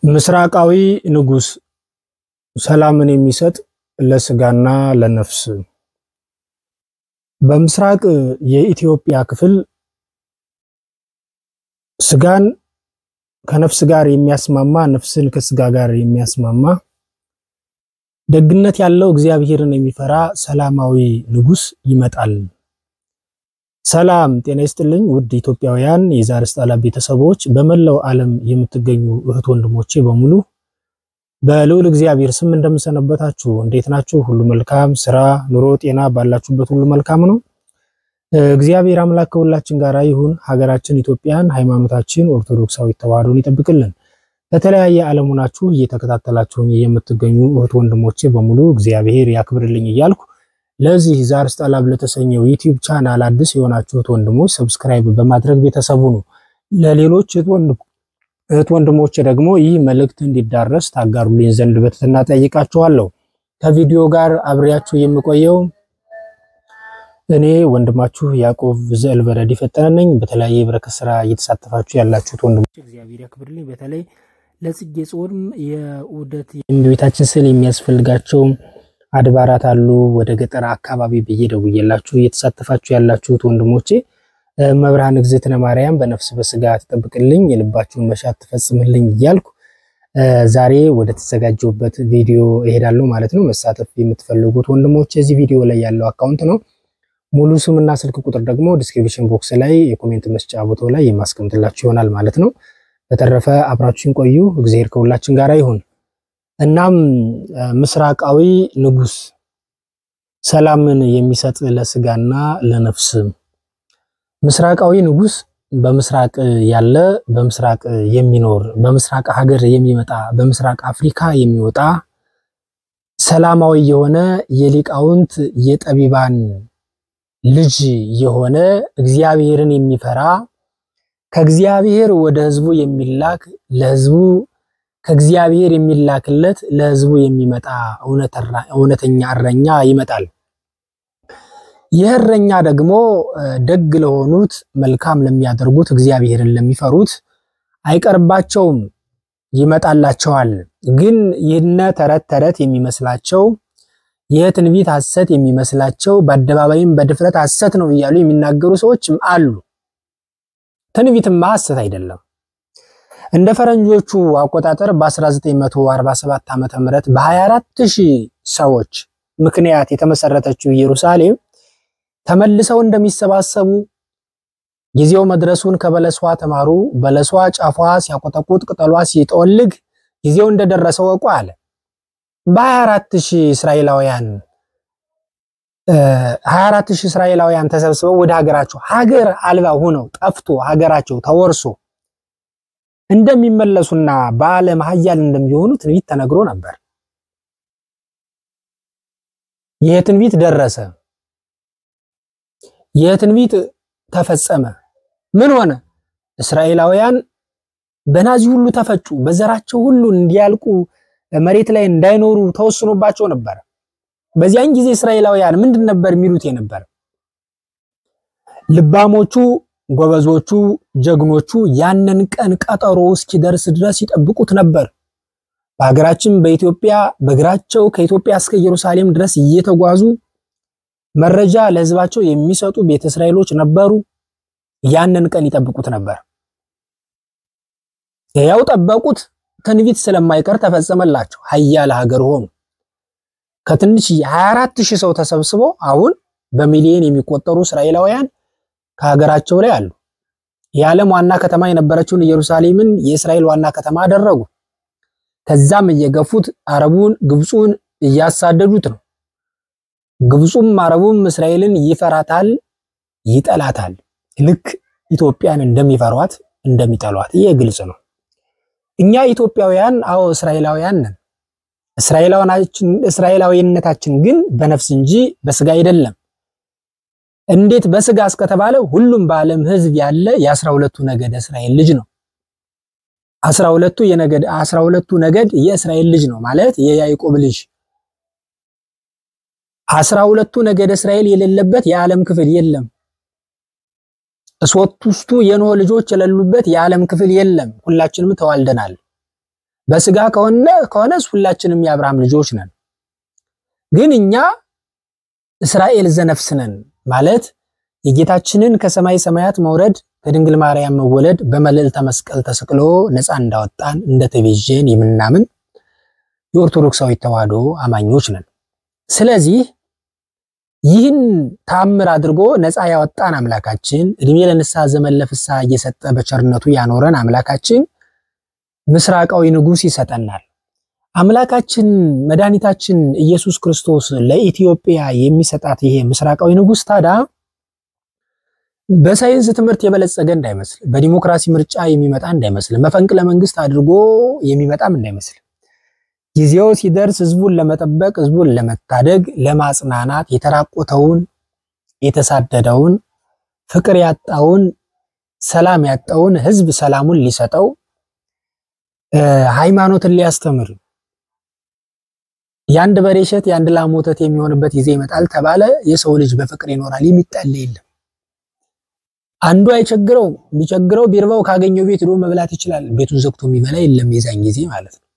ምስራቃዊ ንጉሥ ሰላምን የሚሰጥ ለስጋና ለነፍስ። በምስራቅ የኢትዮጵያ ክፍል ስጋን ከነፍስ ጋር የሚያስማማ ነፍስን ከስጋ ጋር የሚያስማማ ደግነት ያለው እግዚአብሔርን የሚፈራ ሰላማዊ ንጉሥ ይመጣል። ሰላም ጤና ይስጥልኝ ውድ ኢትዮጵያውያን የዛሪስ ጣላ ቤተሰቦች፣ በመላው ዓለም የምትገኙ እህት ወንድሞቼ በሙሉ በልዑል እግዚአብሔር ስም እንደምሰነበታችሁ፣ እንዴት ናችሁ? ሁሉ መልካም ስራ፣ ኑሮ፣ ጤና ባላችሁበት ሁሉ መልካም ነው። እግዚአብሔር አምላክ ከሁላችን ጋር ይሁን። ሀገራችን ኢትዮጵያን፣ ሃይማኖታችን ኦርቶዶክሳዊ ተዋሕዶን ይጠብቅልን። በተለያየ ዓለም ሆናችሁ እየተከታተላችሁኝ የምትገኙ እህት ወንድሞቼ በሙሉ እግዚአብሔር ያክብርልኝ እያልኩ ለዚህ ዛሪስ ጣላ ለተሰኘው ዩቲዩብ ቻናል አዲስ የሆናችሁት ወንድሞች ሰብስክራይብ በማድረግ ቤተሰቡ ነው። ለሌሎች እህት ወንድሞቼ ደግሞ ይህ መልእክት እንዲዳረስ ታጋሩልኝ ዘንድ በትህትና ጠይቃችኋለሁ። ከቪዲዮ ጋር አብሬያችሁ የምቆየው እኔ ወንድማችሁ ያዕቆብ ዘእልበረድ ፈጠነ ነኝ። በተለያየ የበረከት ስራ እየተሳተፋችሁ ያላችሁት ወንድሞች እግዚአብሔር ያክብርልኝ። በተለይ ለጽጌ ጾም የዑደት የእመቤታችን ስዕል የሚያስፈልጋቸው አድባራት አሉ። ወደ ገጠር አካባቢ ብዬ ደውዬላችሁ እየተሳተፋችሁ ያላችሁት ወንድሞቼ መብርሃን እግዝእትነ ማርያም በነፍስ በስጋ ትጠብቅልኝ፣ የልባችሁን መሻት ትፈጽምልኝ እያልኩ ዛሬ ወደ ተዘጋጀውበት ቪዲዮ እሄዳለሁ ማለት ነው። መሳተፍ የምትፈልጉት ወንድሞች እዚህ ቪዲዮ ላይ ያለው አካውንት ነው። ሙሉ ስምና ስልክ ቁጥር ደግሞ ዲስክሪፕሽን ቦክስ ላይ የኮሜንት መስጫ ቦታው ላይ የማስቀምጥላችሁ ይሆናል ማለት ነው። በተረፈ አብራችሁን ቆዩ። እግዚአብሔር ከሁላችን ጋር ይሁን። እናም ምስራቃዊ ንጉሥ ሰላምን የሚሰጥ ለስጋና ለነፍስ። ምስራቃዊ ንጉሥ በምስራቅ ያለ በምስራቅ የሚኖር በምስራቅ ሀገር የሚመጣ በምስራቅ አፍሪካ የሚወጣ ሰላማዊ የሆነ የሊቃውንት የጠቢባን ልጅ የሆነ እግዚአብሔርን የሚፈራ ከእግዚአብሔር ወደ ሕዝቡ የሚላክ ለሕዝቡ ከእግዚአብሔር የሚላክለት ለሕዝቡ የሚመጣ እውነተኛ እረኛ ይመጣል። ይህ እረኛ ደግሞ ደግ ለሆኑት መልካም ለሚያደርጉት እግዚአብሔርን ለሚፈሩት አይቀርባቸውም፣ ይመጣላቸዋል። ግን ይህነ ተረት ተረት የሚመስላቸው ይህ ትንቢት ሐሰት የሚመስላቸው በአደባባይም በድፍረት ሐሰት ነው እያሉ የሚናገሩ ሰዎችም አሉ። ትንቢትማ ሐሰት አይደለም። እንደ ፈረንጆቹ አቆጣጠር በ1947 ዓመተ ምህረት በ24 ሺህ ሰዎች ምክንያት የተመሰረተችው ኢየሩሳሌም ተመልሰው እንደሚሰባሰቡ ጊዜው መድረሱን ከበለሷ ተማሩ። በለሷ ጫፏ ሲያቆጠቁጥ ቅጠሏ ሲጠወልግ ጊዜው እንደደረሰ ወቁ አለ። በ24 ሺህ እስራኤላውያን 24 ሺህ እስራኤላውያን ተሰብስበው ወደ ሀገራቸው ሀገር አልባ ሆነው ጠፍቶ ሀገራቸው ተወርሶ እንደሚመለሱና በዓለም ኃያል እንደሚሆኑ ትንቢት ተነግሮ ነበር። ይህ ትንቢት ደረሰ። ይህ ትንቢት ተፈጸመ። ምን ሆነ? እስራኤላውያን በናዚ ሁሉ ተፈጩ። በዘራቸው ሁሉ እንዲያልቁ መሬት ላይ እንዳይኖሩ ተወስኖባቸው ነበር። በዚያን ጊዜ እስራኤላውያን ምንድን ነበር የሚሉት የነበር? ልባሞቹ ጎበዞቹ ጀግኖቹ ያንን ቀን ቀጠሮ እስኪደርስ ድረስ ይጠብቁት ነበር። በሀገራችን በኢትዮጵያ በእግራቸው ከኢትዮጵያ እስከ ኢየሩሳሌም ድረስ እየተጓዙ መረጃ ለሕዝባቸው የሚሰጡ ቤተ እስራኤሎች ነበሩ። ያንን ቀን ይጠብቁት ነበር። ያው ጠበቁት። ትንቢት ስለማይቀር ተፈጸመላቸው። ኃያል ሀገር ሆኑ። ከትንሽ 24 ሺህ ሰው ተሰብስቦ አሁን በሚሊዮን የሚቆጠሩ እስራኤላውያን ከሀገራቸው ላይ አሉ። የዓለም ዋና ከተማ የነበረችውን ኢየሩሳሌምን የእስራኤል ዋና ከተማ አደረጉ። ከዛም እየገፉት አረቡን፣ ግብፁን እያሳደዱት ነው። ግብፁም አረቡም እስራኤልን ይፈራታል፣ ይጠላታል። ልክ ኢትዮጵያን እንደሚፈሯት እንደሚጠሏት ይህ ግልጽ ነው። እኛ ኢትዮጵያውያን አዎ እስራኤላውያን ነን። እስራኤላዊነታችን ግን በነፍስ እንጂ በስጋ አይደለም። እንዴት በስጋ እስከተባለ ሁሉም በዓለም ሕዝብ ያለ የአስራ ሁለቱ ነገድ እስራኤል ልጅ ነው። አስራ ሁለቱ የነገድ አስራ ሁለቱ ነገድ የእስራኤል ልጅ ነው ማለት የያዕቆብ ልጅ። አስራ ሁለቱ ነገድ እስራኤል የሌለበት የዓለም ክፍል የለም። ሦስቱ የኖህ ልጆች የሌሉበት የዓለም ክፍል የለም። ሁላችንም ተዋልደናል። በስጋ ከሆነ ከሆነስ ሁላችንም የአብርሃም ልጆች ነን። ግን እኛ እስራኤል ዘነፍስ ነን ማለት የጌታችንን ከሰማይ ሰማያት መውረድ ከድንግል ማርያም መወለድ በመልዕልተ መስቀል ተሰቅሎ ነፃ እንዳወጣን እንደተቤዠን የምናምን የኦርቶዶክሳዊ ተዋሕዶ አማኞች ነን። ስለዚህ ይህን ተአምር አድርጎ ነፃ ያወጣን አምላካችን እድሜ ለንስሐ ዘመን ለፍስሐ እየሰጠ በቸርነቱ ያኖረን አምላካችን ምስራቃዊ ንጉሥ ይሰጠናል። አምላካችን መድኃኒታችን ኢየሱስ ክርስቶስ ለኢትዮጵያ የሚሰጣት ይሄ ምስራቃዊ ንጉሥ ታዲያ በሳይንስ ትምህርት የበለጸገ እንዳይመስል፣ በዲሞክራሲ ምርጫ የሚመጣ እንዳይመስል፣ መፈንቅለ መንግስት አድርጎ የሚመጣም እንዳይመስል ጊዜው ሲደርስ ህዝቡን ለመጠበቅ ህዝቡን ለመታደግ ለማጽናናት የተራቆተውን የተሳደደውን ፍቅር ያጣውን ሰላም ያጣውን ህዝብ ሰላሙን ሊሰጠው ሃይማኖትን ሊያስተምር የአንድ በሬ እሸት የአንድ ላም ወተት የሚሆንበት ጊዜ ይመጣል ተባለ። የሰው ልጅ በፍቅር ይኖራል፣ የሚጣላ የለም። አንዱ አይቸግረው ቢቸግረው ቢርባው ካገኘው ቤት ሄዶ መብላት ይችላል። ቤቱን ዘግቶ የሚበላ የለም የዛን ጊዜ ማለት ነው።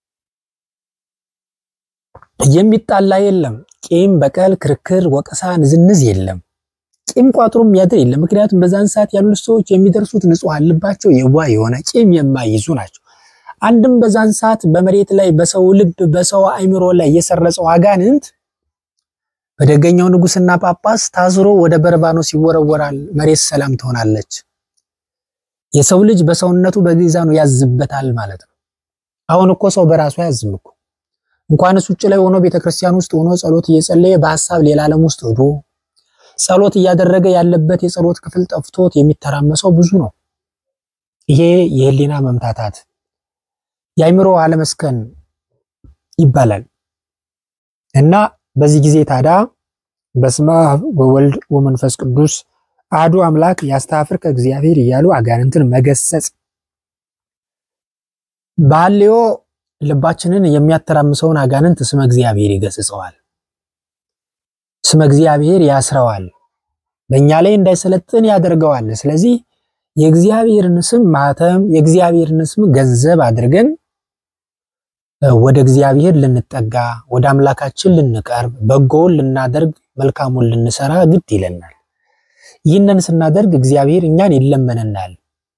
የሚጣላ የለም። ቂም፣ በቀል፣ ክርክር፣ ወቀሳ፣ ንዝንዝ የለም። ቂም ቋጥሮ የሚያድር የለም። ምክንያቱም በዛን ሰዓት ያሉት ሰዎች የሚደርሱት ንጹሐን ልባቸው የዋህ የሆነ ቂም የማይይዙ ናቸው። አንድም በዛን ሰዓት በመሬት ላይ በሰው ልብ በሰው አእምሮ ላይ የሰረጸው አጋንንት በደገኛው ንጉስና ጳጳስ ታስሮ ወደ በርባኖስ ይወረወራል። መሬት ሰላም ትሆናለች። የሰው ልጅ በሰውነቱ በግዛኑ ያዝበታል ማለት ነው። አሁን እኮ ሰው በራሱ ያዝም እኮ እንኳንስ ውጭ ላይ ሆኖ ቤተክርስቲያን ውስጥ ሆኖ ጸሎት እየጸለየ በሐሳብ ሌላ ዓለም ውስጥ ሄዶ ጸሎት እያደረገ ያለበት የጸሎት ክፍል ጠፍቶት የሚተራመሰው ብዙ ነው። ይሄ የህሊና መምታታት የአእምሮ አለመስከን ይባላል እና በዚህ ጊዜ ታዲያ በስመ አብ ወወልድ ወመንፈስ ቅዱስ አሐዱ አምላክ ያስተአፍር ከእግዚአብሔር እያሉ አጋንንትን መገሰጽ ባልዮ ልባችንን የሚያተራምሰውን አጋንንት ስመ እግዚአብሔር ይገስጸዋል። ስመ እግዚአብሔር ያስረዋል። በእኛ ላይ እንዳይሰለጥን ያደርገዋል። ስለዚህ የእግዚአብሔርን ስም ማተም የእግዚአብሔርን ስም ገንዘብ አድርገን ወደ እግዚአብሔር ልንጠጋ ወደ አምላካችን ልንቀርብ በጎውን ልናደርግ መልካሙን ልንሰራ ግድ ይለናል። ይህንን ስናደርግ እግዚአብሔር እኛን ይለመነናል፣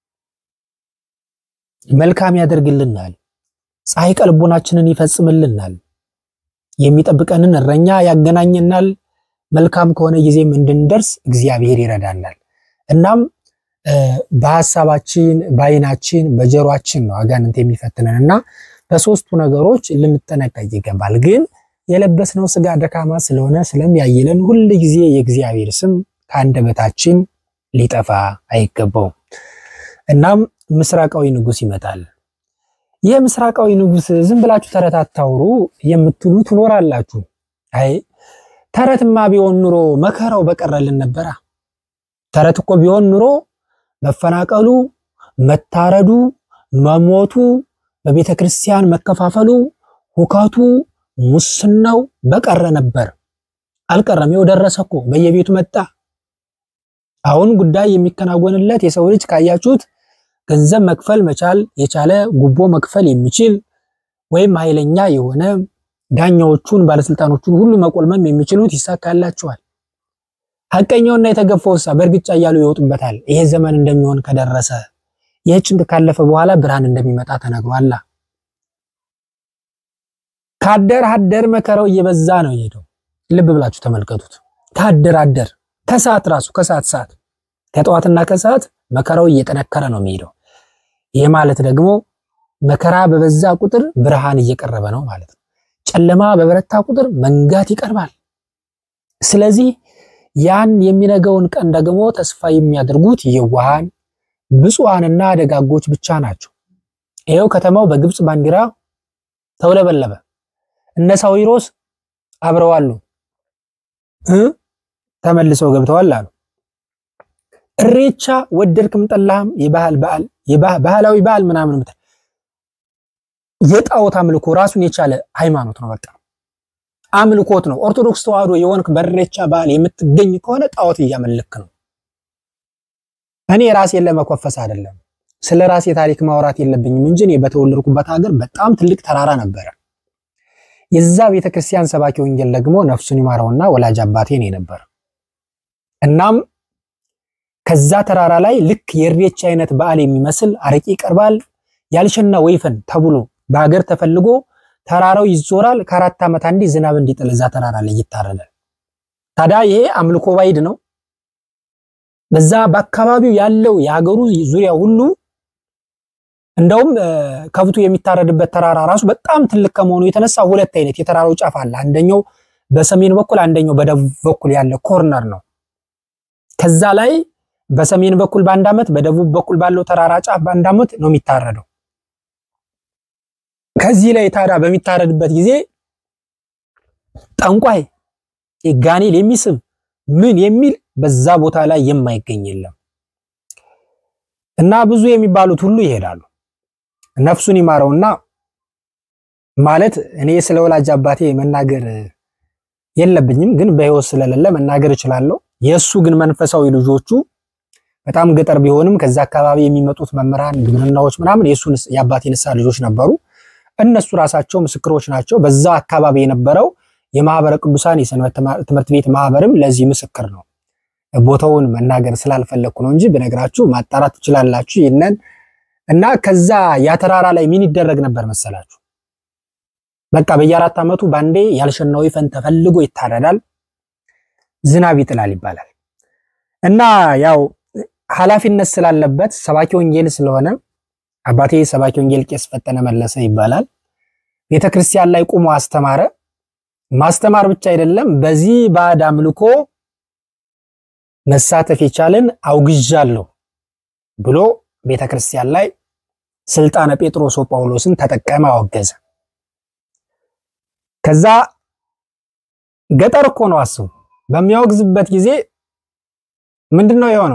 መልካም ያደርግልናል፣ ፀሐይ ቀልቦናችንን ይፈጽምልናል፣ የሚጠብቀንን እረኛ ያገናኘናል። መልካም ከሆነ ጊዜም እንድንደርስ እግዚአብሔር ይረዳናል። እናም በሀሳባችን በዓይናችን በጆሮአችን ነው አጋንንት የሚፈትነን እና በሶስቱ ነገሮች ልንጠነቀቅ ይገባል። ግን የለበስነው ስጋ ደካማ ስለሆነ ስለሚያይለን ሁል ጊዜ የእግዚአብሔር ስም ከአንደበታችን ሊጠፋ አይገባውም። እናም ምስራቃዊ ንጉሥ ይመጣል። ይህ ምስራቃዊ ንጉሥ ዝም ብላችሁ ተረት አታውሩ የምትሉ ትኖራላችሁ። አይ ተረትማ ቢሆን ኑሮ መከራው በቀረልን ነበራ። ተረት እኮ ቢሆን ኑሮ መፈናቀሉ፣ መታረዱ፣ መሞቱ በቤተ ክርስቲያን መከፋፈሉ፣ ሁከቱ፣ ሙስናው በቀረ ነበር። አልቀረም። ይኸው ደረሰ እኮ በየቤቱ መጣ። አሁን ጉዳይ የሚከናወንለት የሰው ልጅ ካያችሁት ገንዘብ መክፈል መቻል የቻለ ጉቦ መክፈል የሚችል ወይም ኃይለኛ የሆነ ዳኛዎቹን ባለስልጣኖቹን ሁሉ መቆልመም የሚችሉት ይሳካላቸዋል። ሐቀኛውና የተገፋው ሳ በእርግጫ እያሉ ይወጡበታል። ይሄ ዘመን እንደሚሆን ከደረሰ ይህ ጭንቅ ካለፈ በኋላ ብርሃን እንደሚመጣ ተነግሯል። ካደር አደር መከራው እየበዛ ነው የሄደው። ልብ ብላችሁ ተመልከቱት። ካደር አደር ከሰዓት ራሱ ከሰዓት ሰዓት ከጠዋትና ከሰዓት መከራው እየጠነከረ ነው የሚሄደው። ይህ ማለት ደግሞ መከራ በበዛ ቁጥር ብርሃን እየቀረበ ነው ማለት ነው። ጨለማ በበረታ ቁጥር መንጋት ይቀርባል። ስለዚህ ያን የሚነገውን ቀን ደግሞ ተስፋ የሚያደርጉት የዋሃን ብፁዓንና ደጋጎች ብቻ ናቸው። ይኸው ከተማው በግብፅ ባንዲራ ተውለበለበ። እነ ሳዊሮስ አብረዋሉ እ ተመልሰው ገብተዋል አሉ። እሬቻ ወደድክም ጠላህም የባህል በዓል ባህላዊ በዓል ምናምን ምታ የጣዖት አምልኮ ራሱን የቻለ ሃይማኖት ነው። በቃ አምልኮት ነው። ኦርቶዶክስ ተዋህዶ የሆንክ በእሬቻ በዓል የምትገኝ ከሆነ ጣዖት እያመለክ ነው። እኔ ራሴን ለመኮፈስ አይደለም። ስለ ራሴ ታሪክ ማውራት የለብኝም እንጂ እኔ በተወለድኩበት ሀገር በጣም ትልቅ ተራራ ነበረ። የዛ ቤተክርስቲያን ሰባኪ ወንጌል ደግሞ ነፍሱን ይማረውና ወላጅ አባቴ ነው የነበረ። እናም ከዛ ተራራ ላይ ልክ የእሬቻ አይነት በዓል የሚመስል አረቄ ይቀርባል። ያልሸና ወይፈን ተብሎ በሀገር ተፈልጎ ተራራው ይዞራል። ከአራት ዓመት አንዴ ዝናብ እንዲጥል እዛ ተራራ ላይ ይታረዳል። ታዲያ ይሄ አምልኮ ባይድ ነው። በዛ በአካባቢው ያለው የሀገሩ ዙሪያ ሁሉ እንደውም ከብቱ የሚታረድበት ተራራ ራሱ በጣም ትልቅ ከመሆኑ የተነሳ ሁለት አይነት የተራራው ጫፍ አለ። አንደኛው በሰሜን በኩል አንደኛው በደቡብ በኩል ያለ ኮርነር ነው። ከዛ ላይ በሰሜን በኩል በአንድ ዓመት በደቡብ በኩል ባለው ተራራ ጫፍ በአንድ ዓመት ነው የሚታረደው። ከዚህ ላይ ታዲያ በሚታረድበት ጊዜ ጠንቋይ ጋኔል የሚስብ ምን የሚል በዛ ቦታ ላይ የማይገኝ የለም እና ብዙ የሚባሉት ሁሉ ይሄዳሉ። ነፍሱን ይማረውና ማለት እኔ ስለ ወላጅ አባቴ መናገር የለብኝም፣ ግን በሕይወት ስለሌለ መናገር እችላለሁ። የእሱ ግን መንፈሳዊ ልጆቹ በጣም ገጠር ቢሆንም ከዛ አካባቢ የሚመጡት መምህራን ግብርናዎች ምናምን የእሱን የአባቴ ንስሐ ልጆች ነበሩ። እነሱ ራሳቸው ምስክሮች ናቸው። በዛ አካባቢ የነበረው የማህበረ ቅዱሳን የሰንበት ትምህርት ቤት ማህበርም ለዚህ ምስክር ነው። ቦታውን መናገር ስላልፈለግኩ ነው እንጂ ብነግራችሁ ማጣራት ትችላላችሁ። ይህንን እና ከዛ ያተራራ ላይ ምን ይደረግ ነበር መሰላችሁ? በቃ በየአራት ዓመቱ ባንዴ ያልሸና ወይፈን ተፈልጎ ይታረዳል፣ ዝናብ ይጥላል ይባላል። እና ያው ኃላፊነት ስላለበት ሰባኪ ወንጌል ስለሆነ አባቴ ሰባኪ ወንጌል ቄስ ፈጠነ መለሰ ይባላል። ቤተክርስቲያን ላይ ቁሞ አስተማረ። ማስተማር ብቻ አይደለም፣ በዚህ ባዕድ አምልኮ መሳተፍ የቻልን አውግዣለሁ ብሎ ቤተክርስቲያን ላይ ስልጣነ ጴጥሮስ ጳውሎስን ተጠቀመ፣ አወገዘ። ከዛ ገጠር እኮ ነው አስቡ። በሚያወግዝበት ጊዜ ምንድን ነው የሆነው?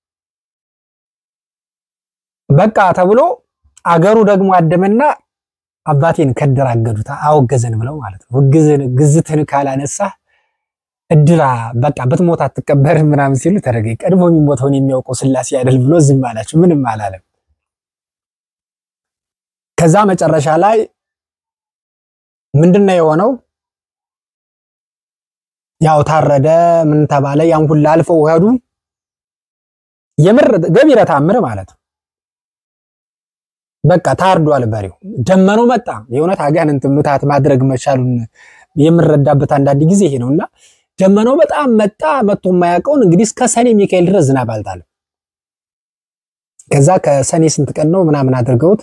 በቃ ተብሎ አገሩ ደግሞ አደመና አባቴን ከደራገዱት አወገዘን ብለው ማለት ነው። ግዝትን ካላነሳ እድራ በቃ ብትሞት አትቀበርም ምናምን ሲሉ ተደረገ። ቀድሞ የሚሞተውን የሚያውቀው ስላሴ አይደል ብሎ ዝም አላቸው። ምንም አላለም። ከዛ መጨረሻ ላይ ምንድነው የሆነው? ያው ታረደ። ምን ተባለ? ያን ሁሉ አልፈው ሄዱ። የምር ገቢረ ተአምር ማለት ነው። በቃ ታርዷል በሬው። ደመናው መጣ። የእውነት አጋንንት ምታት ማድረግ መቻሉን የምንረዳበት አንዳንድ ጊዜ ይሄ ነውና ደመናው በጣም መጣ። መጥቶ የማያውቀውን እንግዲህ እስከ ሰኔ ሚካኤል ድረስ ዝናብ አልጣለም። ከዛ ከሰኔ ስንት ቀን ነው ምናምን አድርገውት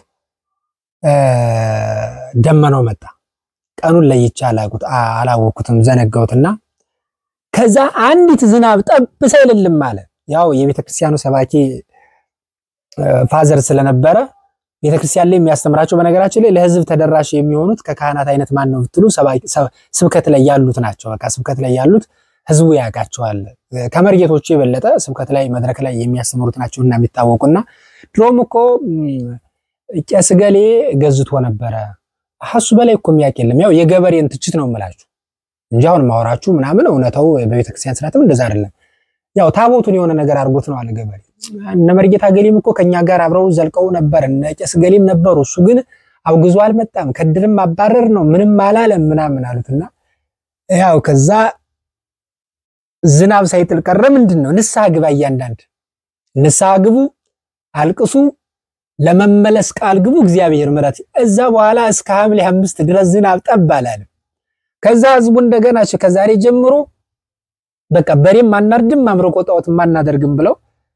ደመናው መጣ። ቀኑን ለይቼ አላወኩትም ዘነጋሁትና ከዛ አንዲት ዝናብ ጠብ ሳይልልም አለ። ያው የቤተክርስቲያኑ ሰባኪ ፋዘር ስለነበረ ቤተክርስቲያን ላይ የሚያስተምራቸው በነገራችን ላይ ለሕዝብ ተደራሽ የሚሆኑት ከካህናት አይነት ማን ነው ብትሉ ስብከት ላይ ያሉት ናቸው። በቃ ስብከት ላይ ያሉት ሕዝቡ ያውቃቸዋል። ከመርጌቶቹ የበለጠ ስብከት ላይ መድረክ ላይ የሚያስተምሩት ናቸው እና የሚታወቁና ድሮም እኮ ቄስ ገሌ ገዝቶ ነበረ ሀሱ በላይ እኮ የሚያውቅ የለም። ያው የገበሬን ትችት ነው የምላችሁ እንጂ አሁን ማወራችሁ ምናምን እውነታው በቤተክርስቲያን ስርዓትም እንደዛ አይደለም። ያው ታቦቱን የሆነ ነገር አድርጎት ነው አለ ገበሬ። እነ መርጌታ ገሌም እኮ ከኛ ጋር አብረው ዘልቀው ነበር፣ እነ ቄስ ገሌም ነበሩ። እሱ ግን አውግዞ አልመጣም፣ ከድርም አባረር ነው ምንም አላለም ምናምን አሉትና ያው ከዛ ዝናብ ሳይጥል ቀረ። ምንድን ነው ንስሐ ግባ፣ እያንዳንድ ንስሐ ግቡ፣ አልቅሱ ለመመለስ ቃል ግቡ፣ እግዚአብሔር ምሕረት። እዛ በኋላ እስከ ሐምሌ አምስት ድረስ ዝናብ ጠብ አላለም። ከዛ ህዝቡ እንደገና ከዛሬ ጀምሮ በቃ በሬም አናርድም አምልኮ ጣዖትም አናደርግም ብለው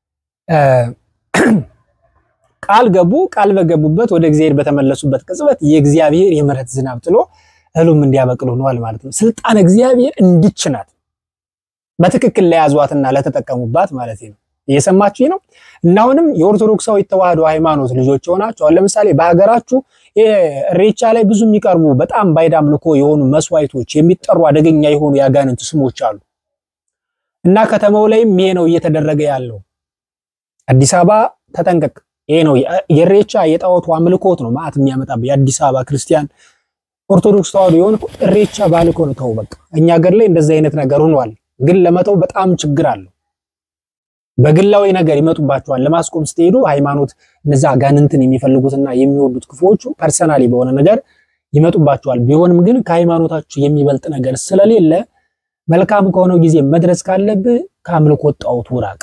ቃል ገቡ። ቃል በገቡበት ወደ እግዚአብሔር በተመለሱበት ቅጽበት የእግዚአብሔር የምሕረት ዝናብ ጥሎ እህሉም እንዲያበቅል ሆኗል ማለት ነው። ስልጣን እግዚአብሔር እንድች ናት፣ በትክክል ለያዟትና ለተጠቀሙባት ማለት ነው። እየሰማችሁ ነው። እና አሁንም የኦርቶዶክሳዊ ተዋህዶ ሃይማኖት ልጆች የሆናችሁ አሁን ለምሳሌ በሀገራችሁ ኢሬቻ ላይ ብዙ የሚቀርቡ በጣም ባዕድ አምልኮ የሆኑ መስዋዕቶች የሚጠሩ አደገኛ የሆኑ የአጋንንት ስሞች አሉ እና ከተማው ላይም ይሄ ነው እየተደረገ ያለው። አዲስ አበባ ተጠንቀቅ። ይሄ ነው የኢሬቻ የጣዖቱ አምልኮት ነው ማዕት የሚያመጣብህ የአዲስ አበባ ክርስቲያን ኦርቶዶክስ ተዋህዶ የሆነ ኢሬቻ ባልኮ ነው። ተው በቃ እኛ ሀገር ላይ እንደዚህ አይነት ነገር ሆኗል፣ ግን ለመተው በጣም ችግር አለው። በግላዊ ነገር ይመጡባችኋል። ለማስቆም ስትሄዱ ሃይማኖት እነዛ አጋንንትን የሚፈልጉትና የሚወዱት ክፉዎቹ ፐርሰናሊ በሆነ ነገር ይመጡባችኋል። ቢሆንም ግን ከሃይማኖታችሁ የሚበልጥ ነገር ስለሌለ መልካም ከሆነው ጊዜ መድረስ ካለብህ ከአምልኮ ጣዖት ውራቅ።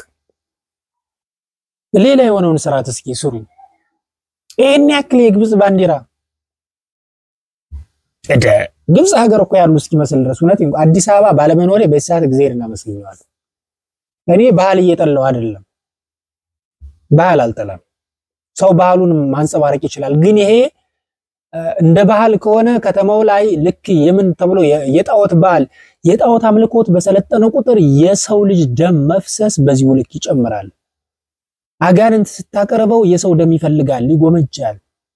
ሌላ የሆነውን ስርዓት እስኪ ስሩ። ይሄን ያክል የግብፅ ባንዲራ እደ ግብፅ ሀገር እኮ ያሉ እስኪመስል ድረስ እውነት አዲስ አበባ ባለመኖሬ በዚህ ሰዓት እግዚአብሔር እናመስግኘዋል። እኔ ባህል እየጠላው አይደለም፣ ባህል አልጠላም። ሰው ባህሉን ማንጸባረቅ ይችላል። ግን ይሄ እንደ ባህል ከሆነ ከተማው ላይ ልክ የምን ተብሎ የጣዖት ባህል የጣዖት አምልኮት በሰለጠነ ቁጥር የሰው ልጅ ደም መፍሰስ በዚሁ ልክ ይጨምራል። አጋንንት ስታቀርበው የሰው ደም ይፈልጋል፣ ይጎመጃል።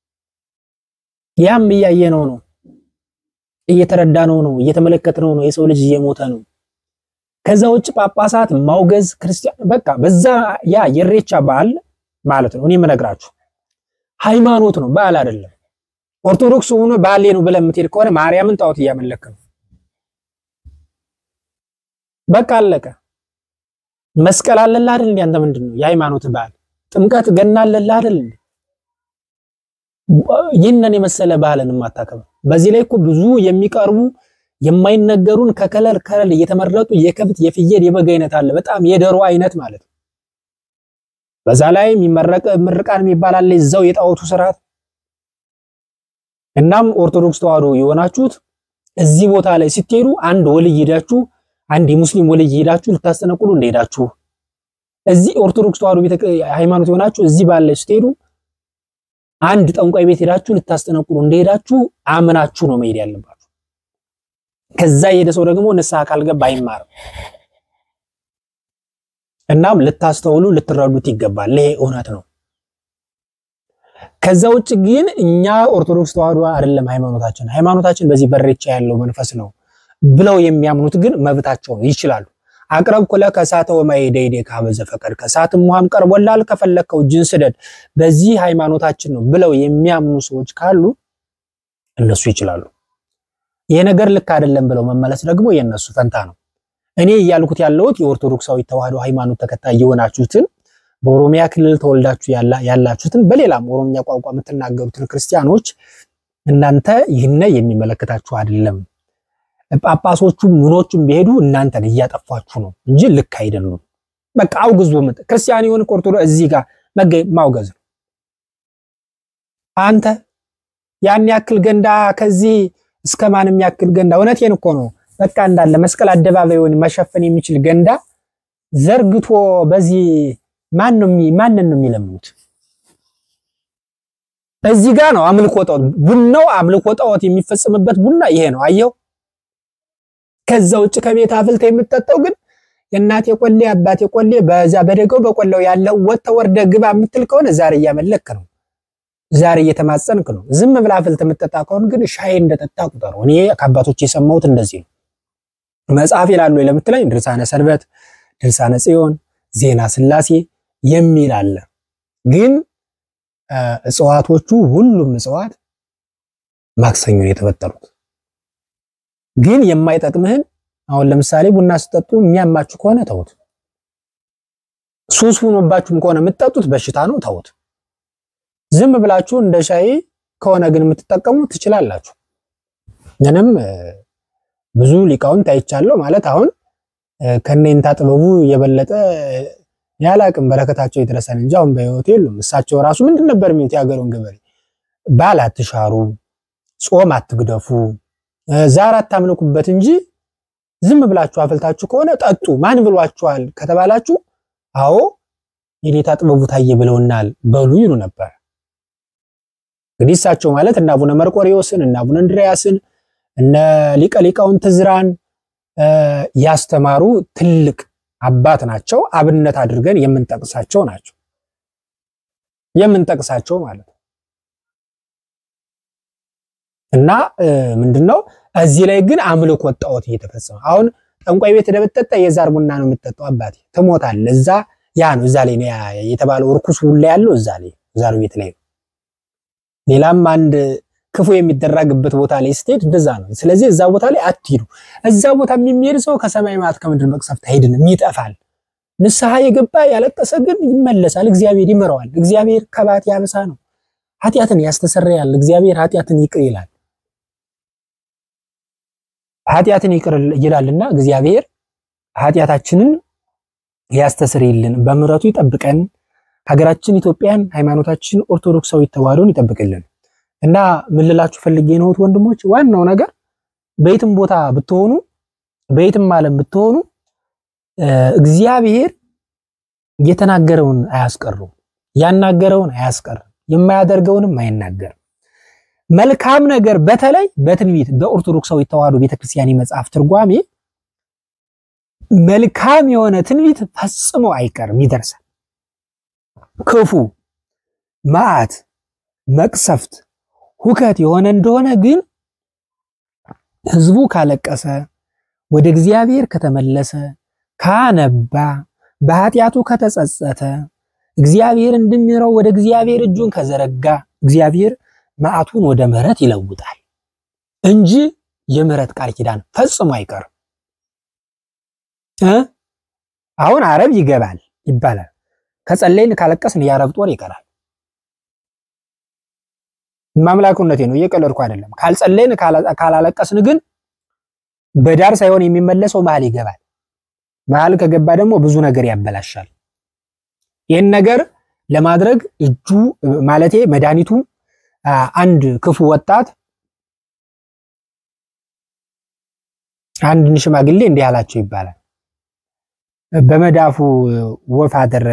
ያም እያየነው ነው፣ እየተረዳነው ነው፣ እየተመለከትነው ነው። የሰው ልጅ እየሞተ ነው። ከዛ ውጭ ጳጳሳት ማውገዝ ክርስቲያን በቃ በዛ ያ የሬቻ በዓል ማለት ነው። እኔ የምነግራችሁ ሃይማኖት ነው፣ በዓል አይደለም። ኦርቶዶክስ ሆኖ ባህሌ ነው ብለህ የምትሄድ ከሆነ ማርያምን ጣዖት እያመለክ ነው። በቃ አለቀ። መስቀል አለልህ አይደል? እንዴ አንተ ምንድን ነው የሃይማኖት በዓል? ጥምቀት ገና አለልህ አይደል? እንዴ ይህንን የመሰለ ባህልን የማታከብር በዚህ ላይ እኮ ብዙ የሚቀርቡ የማይነገሩን ከከለር ከለር እየተመረጡ የከብት የፍየል የበግ አይነት አለ። በጣም የደሮ አይነት ማለት ነው። በዛ ላይ የሚመረቅ ምርቃን የሚባል አለ እዛው የጣዖቱ ስርዓት። እናም ኦርቶዶክስ ተዋህዶ የሆናችሁት እዚህ ቦታ ላይ ስትሄዱ አንድ ወልይ ሄዳችሁ አንድ የሙስሊም ወልይ ሄዳችሁ ልታስጠነቁሉ እንደሄዳችሁ እዚህ ኦርቶዶክስ ተዋህዶ ቤተ ሃይማኖት የሆናችሁ እዚህ ባለ ስትሄዱ አንድ ጠንቋይ ቤት ሄዳችሁ ልታስጠነቁሉ እንደሄዳችሁ አምናችሁ ነው መሄድ ያለባችሁ። ከዛ የሄደ ሰው ደግሞ ንስሐ ካልገባ አይማርም። እናም ልታስተውሉ ልትረዱት ይገባል። ይሄ እውነት ነው። ከዛ ውጭ ግን እኛ ኦርቶዶክስ ተዋህዶ አይደለም ሃይማኖታችን ሃይማኖታችን በዚህ በሬቻ ያለው መንፈስ ነው ብለው የሚያምኑት ግን መብታቸው ነው፣ ይችላሉ። አቅረብኩ ለከ እሳተ ወማየ ደይዴ ከሀበ ዘፈቀድ ከእሳትም ውሃም ቀርቦልሃል ከፈለግከው እጅን ስደድ በዚህ ሃይማኖታችን ነው ብለው የሚያምኑ ሰዎች ካሉ እነሱ ይችላሉ። ይሄ ነገር ልክ አይደለም ብለው መመለስ ደግሞ የእነሱ ፈንታ ነው። እኔ እያልኩት ያለሁት የኦርቶዶክሳዊ ተዋህዶ ሃይማኖት ተከታይ የሆናችሁትን በኦሮሚያ ክልል ተወልዳችሁ ያላችሁትን በሌላም ኦሮሚያ ቋንቋ የምትናገሩትን ክርስቲያኖች እናንተ ይህነ የሚመለከታችሁ አይደለም። ጳጳሶቹም ምኖቹም ቢሄዱ እናንተን እያጠፏችሁ ነው እንጂ ልክ አይደሉም። በቃ አውግዙ። ክርስቲያን የሆነ ኦርቶዶክስ እዚህ ጋር ማውገዝ ነው። አንተ ያን ያክል ገንዳ ከዚህ እስከ ማንም ያክል ገንዳ እውነቴን እኮ ነው። በቃ እንዳለ መስቀል አደባባዩን መሸፈን የሚችል ገንዳ ዘርግቶ በዚህ ማን ነው ማንን ነው የሚለምኑት? እዚህ ጋር ነው አምልኮ ጣዖት ቡናው አምልኮ ጣዖት የሚፈጽምበት ቡና ይሄ ነው። አየው። ከዛ ውጭ ከቤት አፍልተ የምትጠጣው ግን የእናቴ ቆሌ አባቴ ቆሌ በዛ በደገው በቆላው ያለው ወጥተ ወርደ ግባ የምትል ከሆነ ዛሬ እያመለክ ነው። ዛሬ እየተማጸንክ ነው። ዝም ብላ አፍልተ የምትጠጣ ከሆነ ግን ሻይ እንደጠጣ ቁጠሩ። እኔ ከአባቶች የሰማሁት እንደዚህ ነው። መጽሐፍ ይላሉ ለምትለኝ ድርሳነ ሰንበት፣ ድርሳነ ጽዮን፣ ዜና ስላሴ የሚል አለ። ግን እጽዋቶቹ ሁሉም እጽዋት ማክሰኞ ነው የተፈጠሩት። ግን የማይጠቅምህን አሁን ለምሳሌ ቡና ስጠጡ የሚያማችሁ ከሆነ ተውት። ሱስ ሆኖባችሁም ከሆነ የምትጠጡት በሽታ ነው፣ ተውት። ዝም ብላችሁ እንደ ሻይ ከሆነ ግን የምትጠቀሙ ትችላላችሁ። ምንም ብዙ ሊቃውንት አይቻለሁ ማለት አሁን ከነይንታ ጥበቡ የበለጠ ያላቅም በረከታቸው ይድረሰን እንጂ አሁን በሕይወት የሉም። እሳቸው ራሱ ምንድን ነበር የሚሉት? የሀገሩን ገበሬ ባል አትሻሩ፣ ጾም አትግደፉ፣ ዛር አታምልኩበት እንጂ ዝም ብላችሁ አፍልታችሁ ከሆነ ጠጡ። ማን ብሏችኋል ከተባላችሁ አዎ የኔታ ጥበቡ ታየ ብለውናል በሉ ይሉ ነበር። እንግዲህ እሳቸው ማለት እነ አቡነ መርቆሬዎስን እነ አቡነ እንድርያስን እነ ሊቀ ሊቃውንት ዕዝራን ያስተማሩ ትልቅ አባት ናቸው። አብነት አድርገን የምንጠቅሳቸው ናቸው የምንጠቅሳቸው ማለት ነው። እና ምንድነው እዚህ ላይ ግን አምልኮ ጣዖት እየተፈጸመ አሁን ጠንቋይ ቤት ደብጠጣ የዛር ቡና ነው የምትጠጣው። አባቴ ትሞታለህ። እዛ ያ ነው እዛ ላይ ነው የተባለው እርኩስ ሁላ ያለው እዛ ላይ ዛር ቤት ላይ ነው። ሌላም አንድ ክፉ የሚደረግበት ቦታ ላይ ስትሄድ እንደዛ ነው። ስለዚህ እዛ ቦታ ላይ አትሂዱ። እዛ ቦታ የሚሄድ ሰው ከሰማይ ማት ከምድር መቅሰፍት አይድንም፣ ይጠፋል። ንስሐ የገባ ያለቀሰ ግን ይመለሳል፣ እግዚአብሔር ይምረዋል። እግዚአብሔር ከባት ያብሳ ነው። ኃጢአትን ያስተሰርያል። እግዚአብሔር ኃጢአትን ይቅር ይላል። ኃጢአትን ይቅር ይላልና እግዚአብሔር ኃጢአታችንን ያስተሰርይልን፣ በምሕረቱ ይጠብቀን፣ ሀገራችን ኢትዮጵያን፣ ሃይማኖታችን ኦርቶዶክሳዊ ተዋሕዶን ይጠብቅልን እና ምን ልላችሁ ፈልጌ ነው ወንድሞች፣ ዋናው ነገር በየትም ቦታ ብትሆኑ በየትም ዓለም ብትሆኑ እግዚአብሔር የተናገረውን አያስቀሩም፣ ያናገረውን አያስቀርም፣ የማያደርገውንም አይናገርም። መልካም ነገር በተለይ በትንቢት በኦርቶዶክሳዊ ተዋሕዶ ቤተክርስቲያን የመጽሐፍ ትርጓሜ መልካም የሆነ ትንቢት ፈጽሞ አይቀርም፣ ይደርሳል። ክፉ መዓት፣ መቅሰፍት፣ ሁከት የሆነ እንደሆነ ግን ሕዝቡ ካለቀሰ ወደ እግዚአብሔር ከተመለሰ ካነባ በኃጢአቱ ከተጸጸተ እግዚአብሔር እንድሚረው ወደ እግዚአብሔር እጁን ከዘረጋ እግዚአብሔር መዓቱን ወደ ምሕረት ይለውጣል እንጂ የምሕረት ቃል ኪዳን ፈጽሞ አይቀርም። አሁን አረብ ይገባል ይባላል። ከጸለይን ካለቀስን የአረብ ጦር ይቀራል። ማምላኩነቴ ነው፣ እየቀለድኩ አይደለም። ካልጸለይን ካላለቀስን ግን በዳር ሳይሆን የሚመለሰው መሀል ይገባል። መሀል ከገባ ደግሞ ብዙ ነገር ያበላሻል። ይህን ነገር ለማድረግ እጁ ማለቴ መድኃኒቱ አንድ ክፉ ወጣት አንድን ሽማግሌ እንዲህ አላቸው ይባላል። በመዳፉ ወፍ አደረ።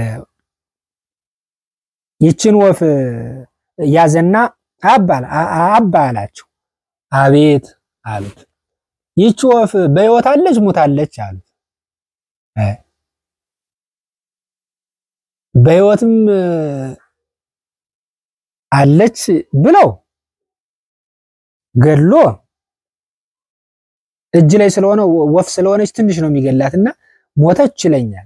ይችን ወፍ ያዘና አባ አላቸው። አቤት አሉት። ይች ወፍ በሕይወት አለች ሙታለች አሉት። በሕይወትም አለች ብለው ገድሎ እጅ ላይ ስለሆነ ወፍ ስለሆነች ትንሽ ነው የሚገላትና ሞተች ይለኛል።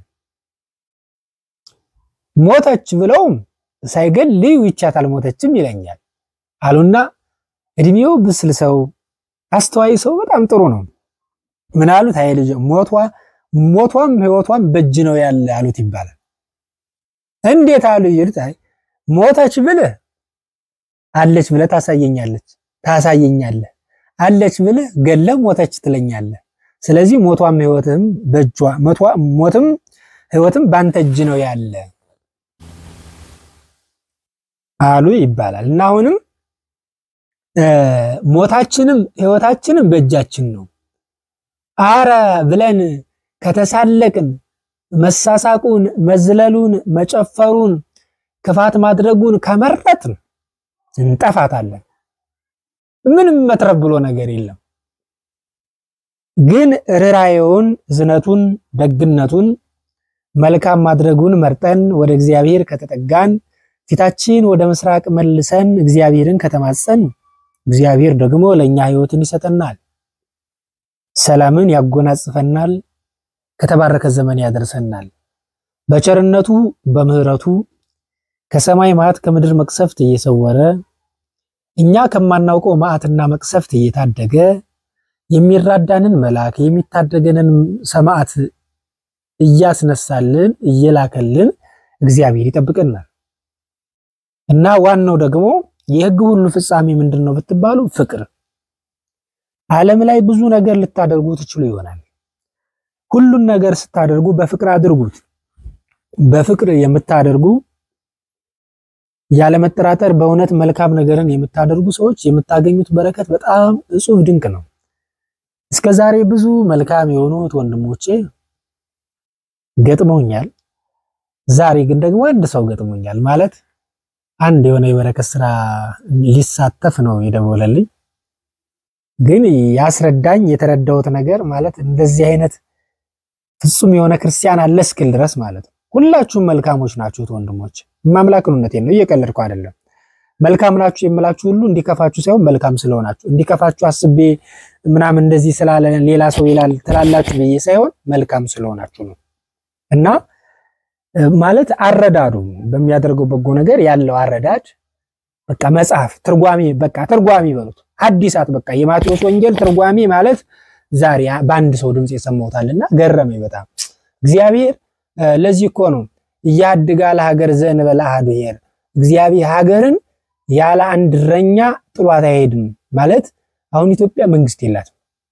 ሞተች ብለውም ሳይገል ልዩ ይቻት አልሞተችም ይለኛል አሉና እድሜው ብስል ሰው አስተዋይ ሰው በጣም ጥሩ ነው። ምን አሉት? አይ ልጅ ሞቷ ሞቷም ህይወቷም በእጅ ነው ያለ አሉት ይባላል። እንዴት አሉ ይሉት። አይ ሞተች ብለህ አለች ብለህ ታሳየኛለች ታሳየኛለህ አለች ብለህ ገለህ ሞተች ትለኛለህ። ስለዚህ ሞቷም ህይወትም በእጇ ሞትም ህይወትም ባንተ እጅ ነው ያለ አሉ ይባላል። እና አሁንም ሞታችንም ህይወታችንም በእጃችን ነው። አረ ብለን ከተሳለቅን መሳሳቁን፣ መዝለሉን፣ መጨፈሩን፣ ክፋት ማድረጉን ከመረጥን እንጠፋታለን። ምንም መትረፍ ብሎ ነገር የለም። ግን ርራዬውን፣ ዝነቱን፣ ደግነቱን፣ መልካም ማድረጉን መርጠን ወደ እግዚአብሔር ከተጠጋን ፊታችን ወደ ምስራቅ መልሰን እግዚአብሔርን ከተማጸን እግዚአብሔር ደግሞ ለኛ ህይወትን ይሰጠናል፣ ሰላምን ያጎናጽፈናል፣ ከተባረከ ዘመን ያደርሰናል። በቸርነቱ በምህረቱ ከሰማይ መዓት ከምድር መቅሰፍት እየሰወረ እኛ ከማናውቀው መዓትና መቅሰፍት እየታደገ የሚራዳንን መልአክ የሚታደገንን ሰማዕት እያስነሳልን እየላከልን እግዚአብሔር ይጠብቀናል። እና ዋናው ደግሞ የሕግ ሁሉ ፍጻሜ ምንድን ነው ብትባሉ ፍቅር። ዓለም ላይ ብዙ ነገር ልታደርጉ ትችሉ ይሆናል። ሁሉን ነገር ስታደርጉ በፍቅር አድርጉት። በፍቅር የምታደርጉ ያለመጠራጠር በእውነት መልካም ነገርን የምታደርጉ ሰዎች የምታገኙት በረከት በጣም እጹብ ድንቅ ነው። እስከ ዛሬ ብዙ መልካም የሆኑት ወንድሞቼ ገጥመውኛል። ዛሬ ግን ደግሞ አንድ ሰው ገጥሞኛል ማለት አንድ የሆነ የበረከት ስራ ሊሳተፍ ነው የደወለልኝ። ግን ያስረዳኝ የተረዳሁት ነገር ማለት እንደዚህ አይነት ፍጹም የሆነ ክርስቲያን አለ እስክል ድረስ ማለት ነው። ሁላችሁም መልካሞች ናችሁት ወንድሞች፣ ማምላክ እውነቴን ነው፣ እየቀለድኩ አይደለም። መልካም ናችሁ የምላችሁ ሁሉ እንዲከፋችሁ ሳይሆን መልካም ስለሆናችሁ እንዲከፋችሁ አስቤ ምናምን እንደዚህ ስላለ ሌላ ሰው ይላል ትላላችሁ ብዬ ሳይሆን መልካም ስለሆናችሁ ነው እና ማለት አረዳዱ በሚያደርገው በጎ ነገር ያለው አረዳድ በቃ መጽሐፍ ትርጓሜ በቃ ትርጓሜ በሉት ሐዲሳት በቃ የማቴዎስ ወንጌል ትርጓሜ ማለት ዛሬ በአንድ ሰው ድምፅ የሰማሁታልና ገረመኝ በጣም እግዚአብሔር ለዚህ እኮ ነው እያድጋ ለሀገር ዘእንበለ አሐዱ ብሔር እግዚአብሔር ሀገርን ያለ አንድ እረኛ ጥሏት አይሄድም ማለት አሁን ኢትዮጵያ መንግስት የላትም፣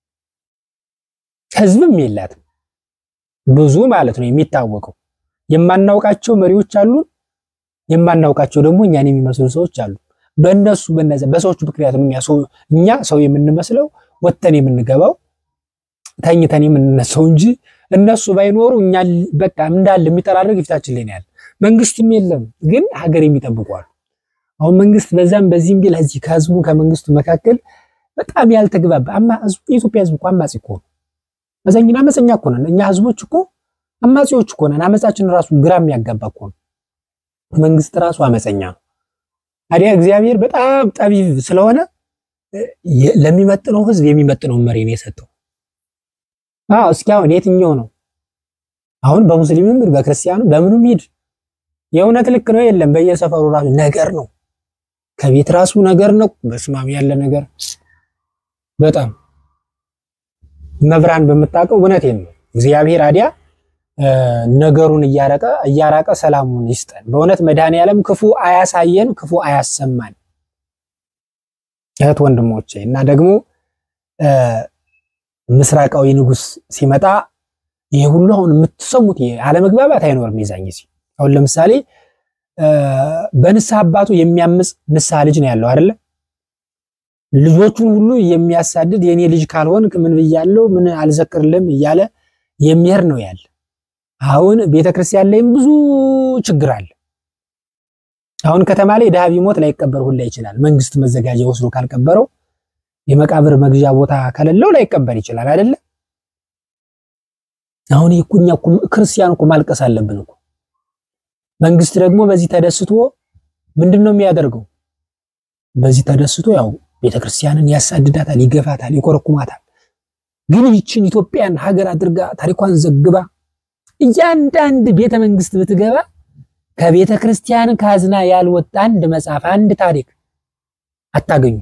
ህዝብም የላትም። ብዙ ማለት ነው የሚታወቀው የማናውቃቸው መሪዎች አሉን፣ የማናውቃቸው ደግሞ እኛን የሚመስሉ ሰዎች አሉ። በእነሱ በነዚያ በሰዎቹ ምክንያት እኛ ሰው የምንመስለው ወጥተን የምንገባው ተኝተን የምንነሳው እንጂ እነሱ ባይኖሩ እኛ በቃ እንዳለ የሚጠራረግ ፊታችን ላይ ነው ያለ። መንግስትም የለም ግን ሀገር የሚጠብቁ አሉ። አሁን መንግስት በዛም በዚህም ቢል እዚህ ከህዝቡ ከመንግስቱ መካከል በጣም ያልተግባባ አማ የኢትዮጵያ ህዝብ እኮ አማጺ እኮ ነው። መዘኝና አመፀኛ እኮ ነን እኛ ህዝቦች እኮ አማጺዎች እኮ ነን። አመፃችን ራሱ ግራ የሚያጋባ እኮ ነው። መንግስት ራሱ አመፀኛ ነው። ታዲያ እግዚአብሔር በጣም ጠቢብ ስለሆነ ለሚመጥነው ህዝብ የሚመጥነው መሪ ነው የሰጠው። አዎ እስኪ አሁን የትኛው ነው አሁን በሙስሊምም በክርስቲያኑ በምኑም ሂድ የእውነት ልክ ነው የለም። በየሰፈሩ ራሱ ነገር ነው፣ ከቤት ራሱ ነገር ነው። በስማም ያለ ነገር በጣም መብራን በምታውቀው እውነቴን ነው። እግዚአብሔር አዲያ ነገሩን እያረቀ እያራቀ ሰላሙን ይስጠን። በእውነት መድኃኔዓለም ክፉ አያሳየን፣ ክፉ አያሰማን። እህት ወንድሞቼ እና ደግሞ ምስራቃዊ ንጉስ ሲመጣ ይሄ ሁሉ አሁን የምትሰሙት አለመግባባት አይኖርም። የዛን ጊዜ አሁን ለምሳሌ በንስሐ አባቱ የሚያምፅ ንስሐ ልጅ ነው ያለው አይደለ? ልጆቹን ሁሉ የሚያሳድድ የኔ ልጅ ካልሆን ምን ብያለው ምን አልዘክርልም እያለ የሚሄድ ነው ያለ። አሁን ቤተክርስቲያን ላይም ብዙ ችግር አለ። አሁን ከተማ ላይ ድሃ ቢሞት ላይቀበር ሁላ ይችላል። መንግስት መዘጋጃ ወስዶ ካልቀበረው የመቃብር መግዣ ቦታ ከሌለው ላይቀበር ይችላል አይደለ? አሁን እኛ ክርስቲያን እኮ ማልቀስ አለብን እኮ። መንግስት ደግሞ በዚህ ተደስቶ ምንድን ነው የሚያደርገው? በዚህ ተደስቶ ያው ቤተክርስቲያንን ያሳድዳታል፣ ይገፋታል፣ ይኮረኩማታል። ግን ይችን ኢትዮጵያን ሀገር አድርጋ ታሪኳን ዘግባ እያንዳንድ ቤተ መንግስት ብትገባ ከቤተ ክርስቲያን ካዝና ያልወጣ አንድ መጽሐፍ፣ አንድ ታሪክ አታገኙ።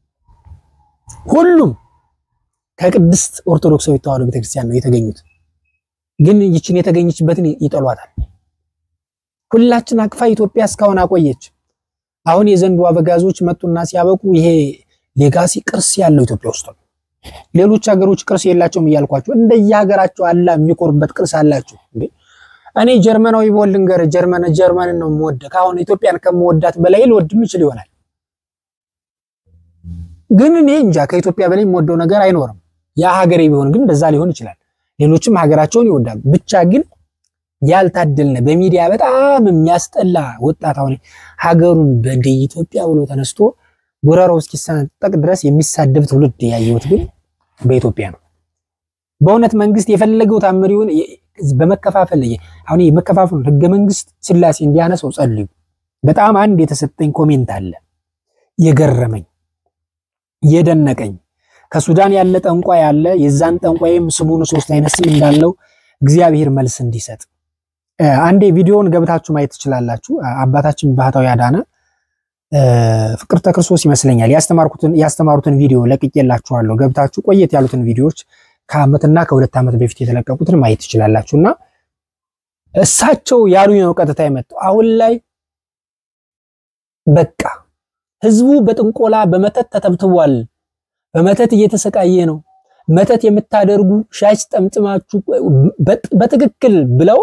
ሁሉም ከቅድስት ኦርቶዶክሳዊ ተዋሕዶ ቤተክርስቲያን ነው የተገኙት። ግን ይችን የተገኘችበትን ይጠሏታል። ሁላችን አቅፋ ኢትዮጵያ እስካሁን አቆየች። አሁን የዘንዱ አበጋዞች መጡና ሲያበቁ ይሄ ሌጋሲ ቅርስ ያለው ኢትዮጵያ ውስጥ ነው። ሌሎች ሀገሮች ቅርስ የላቸውም እያልኳቸው እንደየሀገራቸው አላ የሚኮሩበት ቅርስ አላቸው። እኔ ጀርመናዊ በወል ልንገር ጀርመን ጀርመንን ነው የምወደ ከአሁን ኢትዮጵያን ከምወዳት በላይ ልወድ ምችል ይሆናል። ግን እኔ እንጃ ከኢትዮጵያ በላይ የምወደው ነገር አይኖርም። ያ ሀገሬ ቢሆን ግን እንደዛ ሊሆን ይችላል። ሌሎችም ሀገራቸውን ይወዳሉ። ብቻ ግን ያልታደልነ በሚዲያ በጣም የሚያስጠላ ወጣት አሁን ሀገሩን በእንደ ኢትዮጵያ ብሎ ተነስቶ ጉረሮው እስኪሰነጠቅ ድረስ የሚሳደብ ትውልድ ያየሁት ግን በኢትዮጵያ ነው። በእውነት መንግስት የፈለገው ታምሪውን በመከፋፈል አሁን የመከፋፈሉ ህገ መንግስት ስላሴ እንዲያነሰው ጸልዩ። በጣም አንድ የተሰጠኝ ኮሜንት አለ የገረመኝ የደነቀኝ ከሱዳን ያለ ጠንቋይ ያለ የዛን ጠንቋይም ስሙን ሶስት አይነት ስም እንዳለው እግዚአብሔር መልስ እንዲሰጥ አንዴ ቪዲዮውን ገብታችሁ ማየት ትችላላችሁ። አባታችን ባህታዊ አዳነ ፍቅርተ ክርስቶስ ይመስለኛል ያስተማርኩትን ያስተማሩትን ቪዲዮ ለቅቄላችኋለሁ። ገብታችሁ ቆየት ያሉትን ቪዲዮዎች ከአመትና ከሁለት ዓመት በፊት የተለቀቁትን ማየት ትችላላችሁ። እና እሳቸው ያሉኝ ነው ቀጥታ የመጣው አሁን ላይ በቃ ህዝቡ በጥንቆላ በመተት ተተብትቧል። በመተት እየተሰቃየ ነው። መተት የምታደርጉ ሻሽ ጠምጥማችሁ በትክክል ብለው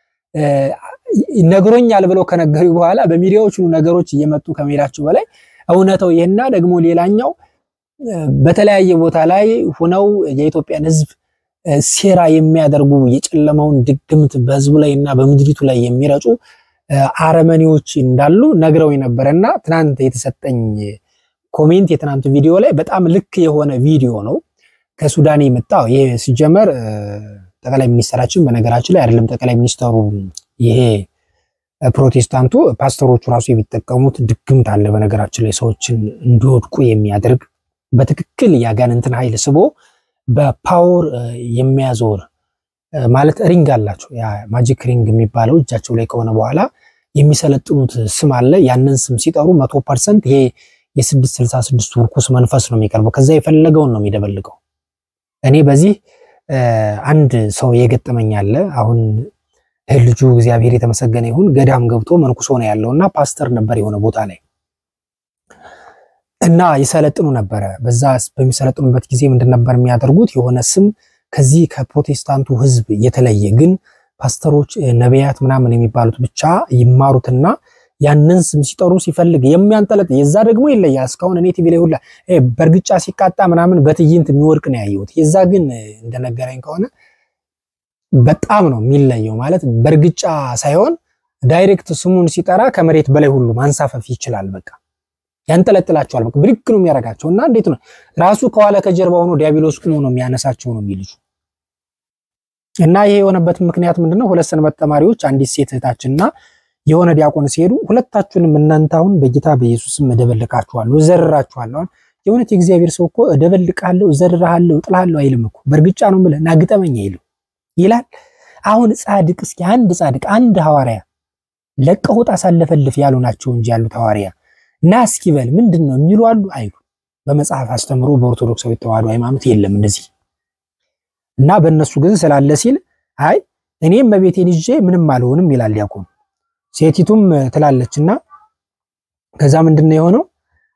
ነግሮኛል ብለው ከነገሩ በኋላ በሚዲያዎች ሁሉ ነገሮች እየመጡ ከመሄዳቸው በላይ እውነተው ይህና ደግሞ ሌላኛው በተለያየ ቦታ ላይ ሆነው የኢትዮጵያን ህዝብ ሴራ የሚያደርጉ የጨለማውን ድግምት በህዝቡ ላይ እና በምድሪቱ ላይ የሚረጩ አረመኔዎች እንዳሉ ነግረው ነበረ እና ትናንት የተሰጠኝ ኮሜንት የትናንቱ ቪዲዮ ላይ በጣም ልክ የሆነ ቪዲዮ ነው። ከሱዳን የመጣው ይሄ ሲጀመር ጠቅላይ ሚኒስትራችን በነገራችን ላይ አይደለም ጠቅላይ ሚኒስተሩ ይሄ ፕሮቴስታንቱ ፓስተሮቹ ራሱ የሚጠቀሙት ድግምት አለ። በነገራችን ላይ ሰዎችን እንዲወድቁ የሚያደርግ በትክክል ያጋንንትን ኃይል ስቦ በፓወር የሚያዞር ማለት ሪንግ አላቸው። ያ ማጂክ ሪንግ የሚባለው እጃቸው ላይ ከሆነ በኋላ የሚሰለጥኑት ስም አለ። ያንን ስም ሲጠሩ መቶ ፐርሰንት ይሄ የስድስት ስልሳ ስድስቱ ርኩስ መንፈስ ነው የሚቀርበው። ከዛ የፈለገውን ነው የሚደበልቀው። እኔ በዚህ አንድ ሰው የገጠመኝ አለ። አሁን ልጁ እግዚአብሔር የተመሰገነ ይሁን ገዳም ገብቶ መንኩሶ ነው ያለውና ፓስተር ነበር የሆነ ቦታ ላይ እና ይሰለጥኑ ነበረ። በዛ በሚሰለጥኑበት ጊዜ ምንድን ነበር የሚያደርጉት? የሆነ ስም ከዚህ ከፕሮቴስታንቱ ሕዝብ የተለየ ግን ፓስተሮች፣ ነቢያት ምናምን የሚባሉት ብቻ ይማሩትና ያንን ስም ሲጠሩ ሲፈልግ የሚያንጠለጥ የዛ ደግሞ ይለያል። እስካሁን እኔ ቲቪ ላይ ሁላ በእርግጫ ሲቃጣ ምናምን በትዕይንት የሚወድቅ ነው ያየሁት። የዛ ግን እንደነገረኝ ከሆነ በጣም ነው የሚለየው። ማለት በእርግጫ ሳይሆን ዳይሬክት ስሙን ሲጠራ ከመሬት በላይ ሁሉ ማንሳፈፍ ይችላል። በቃ ያንጠለጥላቸዋል። በቃ ብድግ ነው የሚያደርጋቸው እና እንዴት ነው ራሱ ከኋላ ከጀርባ ሆኖ ዲያብሎስ ቁሞ ነው የሚያነሳቸው ነው የሚልጁ እና ይሄ የሆነበት ምክንያት ምንድነው? ሁለት ሰንበት ተማሪዎች አንዲት ሴት እህታችንና የሆነ ዲያቆን ሲሄዱ ሁለታችሁንም እናንተ አሁን በጌታ በኢየሱስም እደበልቃችኋለሁ፣ እዘርራችኋለሁ። አሁን የእውነት የእግዚአብሔር ሰው እኮ እደበልቃለሁ፣ እዘርራለሁ፣ እጥላለሁ አይልም እኮ በእርግጫ ነው ብለህ ናግጠመኝ አይልም ይላል። አሁን ጻድቅ እስኪ አንድ ጻድቅ አንድ ሐዋርያ ለቀውጥ አሳለፈልፍ ያሉ ናቸው እንጂ ያሉት ሐዋርያ እና እስኪ በል ምንድን ነው የሚሉ አሉ አይሉ። በመጽሐፍ አስተምሮ በኦርቶዶክሳዊ ተዋሕዶ ሃይማኖት የለም እንደዚህ እና በእነሱ ግን ስላለ ሲል አይ እኔም በቤቴን ይዤ ምንም አልሆንም ይላል ዲያቆን። ሴቲቱም ትላለችና ከዛ ምንድን ነው የሆነው?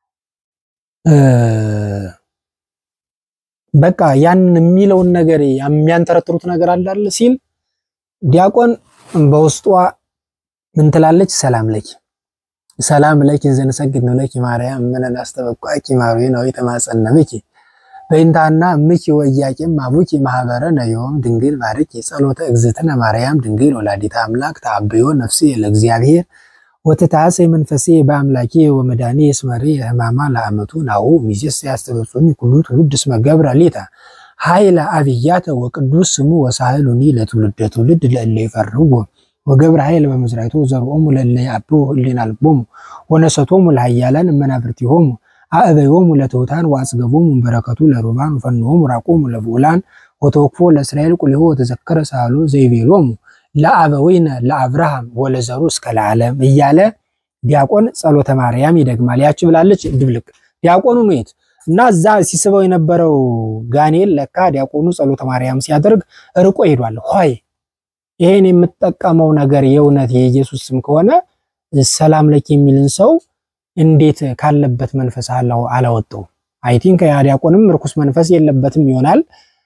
በቃ ያን የሚለውን ነገር የሚያንተረትሩት ነገር አለ ሲል ዲያቆን በውስጧ ምን ትላለች? ሰላም ለኪ ሰላም ለኪ እንዘንሰግድ ነው ለኪ ማርያም ምንን አስተበቋቂ ማሪ ነው የተማጸነብኪ በእንታና እምኪ ወያቄም አቡኪ ማህበረ ነዮም ድንግል ባርኪ ጸሎተ እግዝእትነ ማርያም ድንግል ወላዲተ አምላክ ተአብዮ ነፍሴ ለእግዚአብሔር ወትታሰ መንፈሴ በአምላኬ ወመድኃኒ እስመሪ ህማማ ለአመቱ ናሁ ሚዜስ ያስተበጹኒ ኩሉ ትውልድ እስመ ገብረ ሌታ ኃይለ አብያተ ወቅዱስ ስሙ ወሳህሉኒ ለትውልደ ትውልድ ለእለ ይፈርህዎ ወገብረ ኃይል በመዝራይቶ ዘርኦሙ ለእለ ያብቡ ህሊና ልቦሙ ወነሰቶሙ ለኃያላን እመናብርቲሆሙ አእበዮሙ ለትሑታን ወአጽገቦሙ በረከቱ ለሩባን ወፈንሆሙ ራቆሙ ለብዑላን ወተወክፎ ለእስራኤል ቁልሆ ወተዘከረ ሳህሎ ዘይቤሎሙ ለአበዊነ ለአብርሃም ወለዘሩ እስከ ለዓለም እያለ ዲያቆን ጸሎተ ማርያም ይደግማል። ያች ብላለች ድብልቅ ዲያቆኑ ነው የት እና እዛ ሲስበው የነበረው ጋኔል ለካ ዲያቆኑ ጸሎተ ማርያም ሲያደርግ ርቆ ሄዷል። ሆይ ይሄን የምጠቀመው ነገር የእውነት የኢየሱስ ስም ከሆነ ሰላም ለኪ የሚልን ሰው እንዴት ካለበት መንፈስ አላወጣው? አይ ቲንክ ያ ዲያቆንም ርኩስ መንፈስ የለበትም ይሆናል።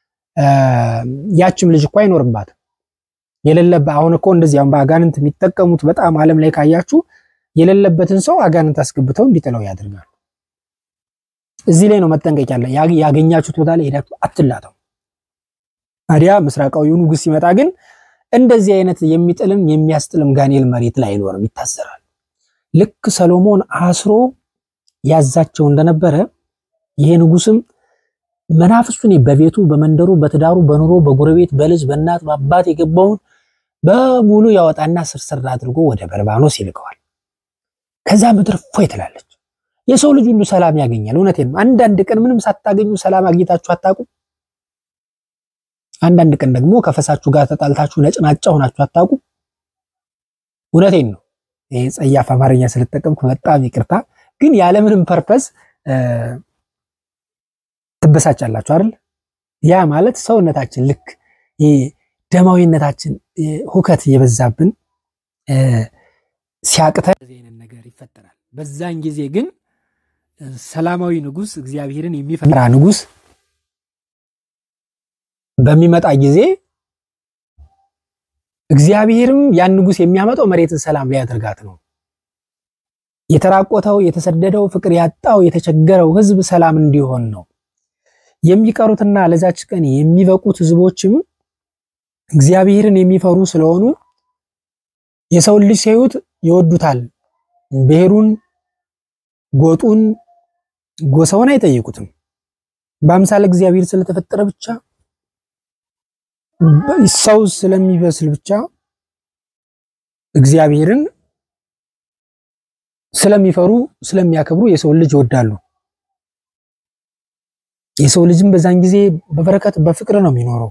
ያችም ልጅ እኮ አይኖርባትም የሌለበት አሁን እኮ እንደዚህ አሁን በአጋንንት የሚጠቀሙት በጣም ዓለም ላይ ካያችሁ የሌለበትን ሰው አጋንንት አስገብተው እንዲጥለው ያደርጋሉ። እዚህ ላይ ነው መጠንቀቅ ያለ። ያገኛችሁት ቦታ ላይ ሄዳችሁ አትላተው። ታዲያ ምስራቃዊው ንጉሥ ሲመጣ ግን እንደዚህ አይነት የሚጥልም የሚያስጥልም ጋኔል መሬት ላይ አይኖርም፣ ይታሰራል። ልክ ሰሎሞን አስሮ ያዛቸው እንደነበረ ይሄ ንጉሥም መናፍስቱን በቤቱ በመንደሩ በትዳሩ በኑሮ በጎረቤት በልጅ በእናት በአባት የገባውን በሙሉ ያወጣና ስርስር አድርጎ ወደ በርባኖስ ይልከዋል። ከዛ ምድር ፎይ ትላለች። የሰው ልጅ ሁሉ ሰላም ያገኛል። እውነቴን ነው። አንዳንድ ቀን ምንም ሳታገኙ ሰላም አግኝታችሁ አታውቁም? አንዳንድ ቀን ደግሞ ከፈሳችሁ ጋር ተጣልታችሁ ነጭናጫ ሆናችሁ አታውቁም? እውነቴን ነው። ይሄ ጸያፍ አማርኛ ስለተጠቀምኩ በጣም ይቅርታ። ግን ያለምንም ፐርፐስ ትበሳጫላችሁ አይደል? ያ ማለት ሰውነታችን ልክ ደማዊነታችን ሁከት የበዛብን ሲያቅተን እንደዚህ አይነት ነገር ይፈጠራል። በዛን ጊዜ ግን ሰላማዊ ንጉሥ እግዚአብሔርን የሚፈራ ንጉሥ በሚመጣ ጊዜ እግዚአብሔርም ያን ንጉሥ የሚያመጣው መሬትን ሰላም ሊያደርጋት ነው። የተራቆተው፣ የተሰደደው፣ ፍቅር ያጣው፣ የተቸገረው ሕዝብ ሰላም እንዲሆን ነው። የሚቀሩትና ለዛች ቀን የሚበቁት ሕዝቦችም እግዚአብሔርን የሚፈሩ ስለሆኑ የሰውን ልጅ ሲያዩት ይወዱታል። ብሔሩን፣ ጎጡን፣ ጎሳውን አይጠይቁትም። በአምሳለ እግዚአብሔር ስለተፈጠረ ብቻ ሰው ስለሚበስል ብቻ እግዚአብሔርን ስለሚፈሩ ስለሚያከብሩ የሰውን ልጅ ይወዳሉ። የሰው ልጅም በዛን ጊዜ በበረከት በፍቅር ነው የሚኖረው